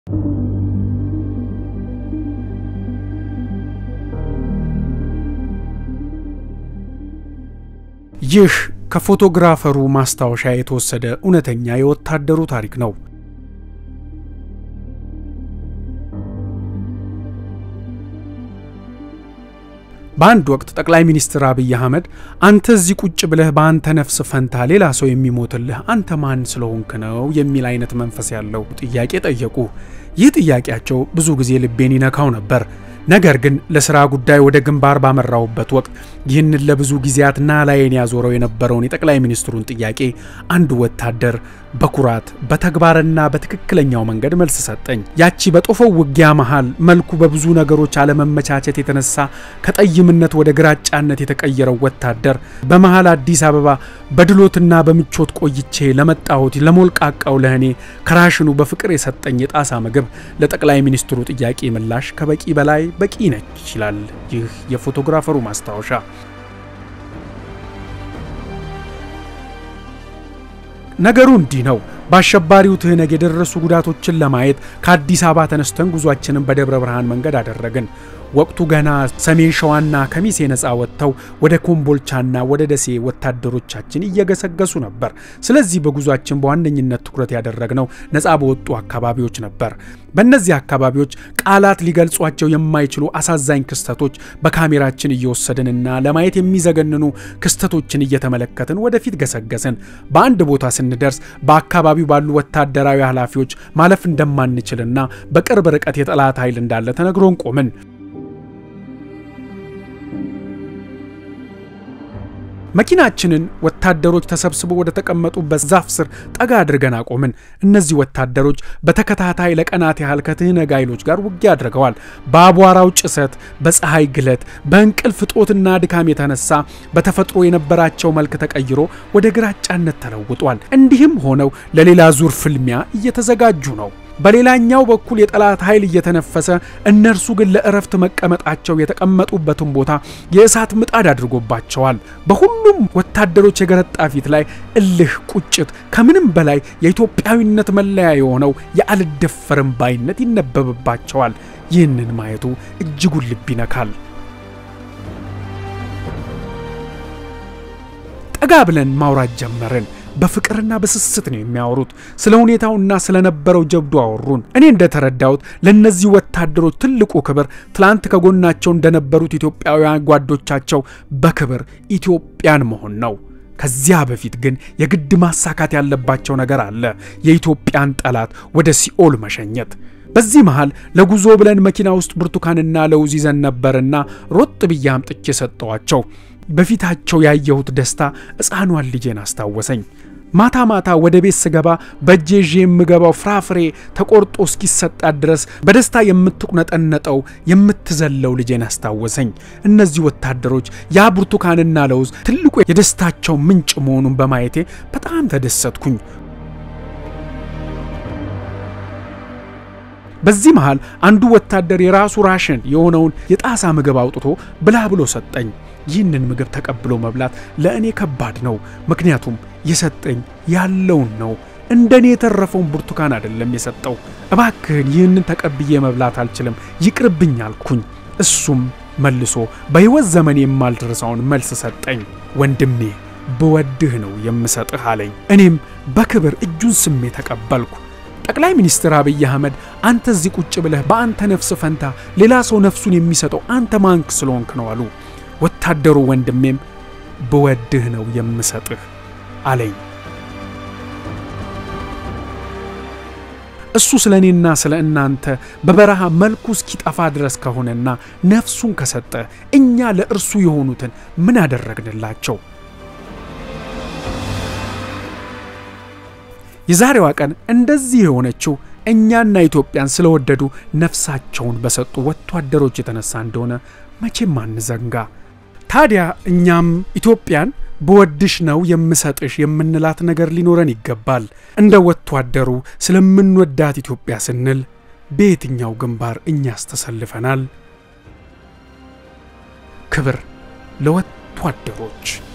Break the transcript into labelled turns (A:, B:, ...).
A: ይህ ከፎቶግራፈሩ ማስታወሻ የተወሰደ እውነተኛ የወታደሩ ታሪክ ነው። በአንድ ወቅት ጠቅላይ ሚኒስትር አብይ አህመድ አንተ እዚህ ቁጭ ብለህ በአንተ ነፍስ ፈንታ ሌላ ሰው የሚሞትልህ አንተ ማን ስለሆንክ ነው የሚል አይነት መንፈስ ያለው ጥያቄ ጠየቁ። ይህ ጥያቄያቸው ብዙ ጊዜ ልቤን ይነካው ነበር። ነገር ግን ለስራ ጉዳይ ወደ ግንባር ባመራውበት ወቅት ይህንን ለብዙ ጊዜያት ናላዬን ያዞረው የነበረውን የጠቅላይ ሚኒስትሩን ጥያቄ አንድ ወታደር በኩራት በተግባርና በትክክለኛው መንገድ መልስ ሰጠኝ። ያቺ በጦፈው ውጊያ መሃል መልኩ በብዙ ነገሮች አለመመቻቸት የተነሳ ከጠይምነት ወደ ግራጫነት የተቀየረው ወታደር በመሃል አዲስ አበባ በድሎትና በምቾት ቆይቼ ለመጣሁት ለሞልቃቃው ለእኔ ከራሽኑ በፍቅር የሰጠኝ የጣሳ ምግብ ለጠቅላይ ሚኒስትሩ ጥያቄ ምላሽ ከበቂ በላይ በቂ ነች ይላል ይህ የፎቶግራፈሩ ማስታወሻ። ነገሩ እንዲህ ነው። በአሸባሪው ትህነግ የደረሱ ጉዳቶችን ለማየት ከአዲስ አበባ ተነስተን ጉዟችንን በደብረ ብርሃን መንገድ አደረግን። ወቅቱ ገና ሰሜን ሸዋና ከሚሴ ነፃ ወጥተው ወደ ኮምቦልቻና ወደ ደሴ ወታደሮቻችን እየገሰገሱ ነበር። ስለዚህ በጉዟችን በዋነኝነት ትኩረት ያደረግነው ነፃ በወጡ አካባቢዎች ነበር። በእነዚህ አካባቢዎች ቃላት ሊገልጿቸው የማይችሉ አሳዛኝ ክስተቶች በካሜራችን እየወሰድንና ለማየት የሚዘገንኑ ክስተቶችን እየተመለከትን ወደፊት ገሰገስን። በአንድ ቦታ ስንደርስ በአካባቢው ባሉ ወታደራዊ ኃላፊዎች ማለፍ እንደማንችልና በቅርብ ርቀት የጠላት ኃይል እንዳለ ተነግሮን ቆምን። መኪናችንን ወታደሮች ተሰብስበው ወደ ተቀመጡበት ዛፍ ስር ጠጋ አድርገን አቆምን። እነዚህ ወታደሮች በተከታታይ ለቀናት ያህል ከትህነግ ኃይሎች ጋር ውጊያ አድርገዋል። በአቧራው ጭሰት፣ በፀሐይ ግለት፣ በእንቅልፍ እጦትና ድካም የተነሳ በተፈጥሮ የነበራቸው መልክ ተቀይሮ ወደ ግራጫነት ተለውጧል። እንዲህም ሆነው ለሌላ ዙር ፍልሚያ እየተዘጋጁ ነው። በሌላኛው በኩል የጠላት ኃይል እየተነፈሰ እነርሱ ግን ለእረፍት መቀመጣቸው የተቀመጡበትን ቦታ የእሳት ምጣድ አድርጎባቸዋል። በሁሉም ወታደሮች የገረጣ ፊት ላይ እልህ፣ ቁጭት፣ ከምንም በላይ የኢትዮጵያዊነት መለያ የሆነው የአልደፈርም ባይነት ይነበብባቸዋል። ይህንን ማየቱ እጅጉን ልብ ይነካል። ጠጋ ብለን ማውራት ጀመርን። በፍቅርና በስስት ነው የሚያወሩት። ስለ ሁኔታውና ስለነበረው ጀብዱ አወሩን። እኔ እንደተረዳሁት ለእነዚህ ወታደሮች ትልቁ ክብር ትላንት ከጎናቸው እንደነበሩት ኢትዮጵያውያን ጓዶቻቸው በክብር ኢትዮጵያን መሆን ነው። ከዚያ በፊት ግን የግድ ማሳካት ያለባቸው ነገር አለ። የኢትዮጵያን ጠላት ወደ ሲኦል መሸኘት። በዚህ መሃል ለጉዞ ብለን መኪና ውስጥ ብርቱካንና ለውዝ ይዘን ነበርና ሮጥ ብዬ አምጥቼ ሰጠዋቸው። በፊታቸው ያየሁት ደስታ ሕፃኗን ልጄን አስታወሰኝ። ማታ ማታ ወደ ቤት ስገባ በእጄ ይዤ የምገባው ፍራፍሬ ተቆርጦ እስኪሰጣት ድረስ በደስታ የምትቁነጠነጠው የምትዘለው ልጄን አስታወሰኝ። እነዚህ ወታደሮች ያ ብርቱካንና ለውዝ ትልቁ የደስታቸው ምንጭ መሆኑን በማየቴ በጣም ተደሰትኩኝ። በዚህ መሃል አንዱ ወታደር የራሱ ራሽን የሆነውን የጣሳ ምግብ አውጥቶ ብላ ብሎ ሰጠኝ። ይህንን ምግብ ተቀብሎ መብላት ለእኔ ከባድ ነው። ምክንያቱም የሰጠኝ ያለውን ነው። እንደኔ የተረፈውን ብርቱካን አይደለም የሰጠው። እባክህን ይህንን ተቀብዬ መብላት አልችልም፣ ይቅርብኝ አልኩኝ። እሱም መልሶ በሕይወት ዘመን የማልደርሰውን መልስ ሰጠኝ። ወንድሜ ብወድህ ነው የምሰጥህ አለኝ። እኔም በክብር እጁን ስሜ ተቀበልኩ። ጠቅላይ ሚኒስትር አብይ አህመድ አንተ እዚህ ቁጭ ብለህ በአንተ ነፍስ ፈንታ ሌላ ሰው ነፍሱን የሚሰጠው አንተ ማንክ ስለሆንክ ነው አሉ። ወታደሩ ወንድሜም ብወድህ ነው የምሰጥህ አለኝ። እሱ ስለ እኔና ስለ እናንተ በበረሃ መልኩ እስኪጠፋ ድረስ ከሆነና ነፍሱን ከሰጠ እኛ ለእርሱ የሆኑትን ምን አደረግንላቸው? የዛሬዋ ቀን እንደዚህ የሆነችው እኛና ኢትዮጵያን ስለወደዱ ነፍሳቸውን በሰጡ ወታደሮች የተነሳ እንደሆነ መቼም አንዘንጋ። ታዲያ እኛም ኢትዮጵያን በወድሽ ነው የምሰጥሽ የምንላት ነገር ሊኖረን ይገባል። እንደ ወታደሩ ስለምንወዳት ኢትዮጵያ ስንል በየትኛው ግንባር እኛስ ተሰልፈናል? ክብር ለወታደሮች።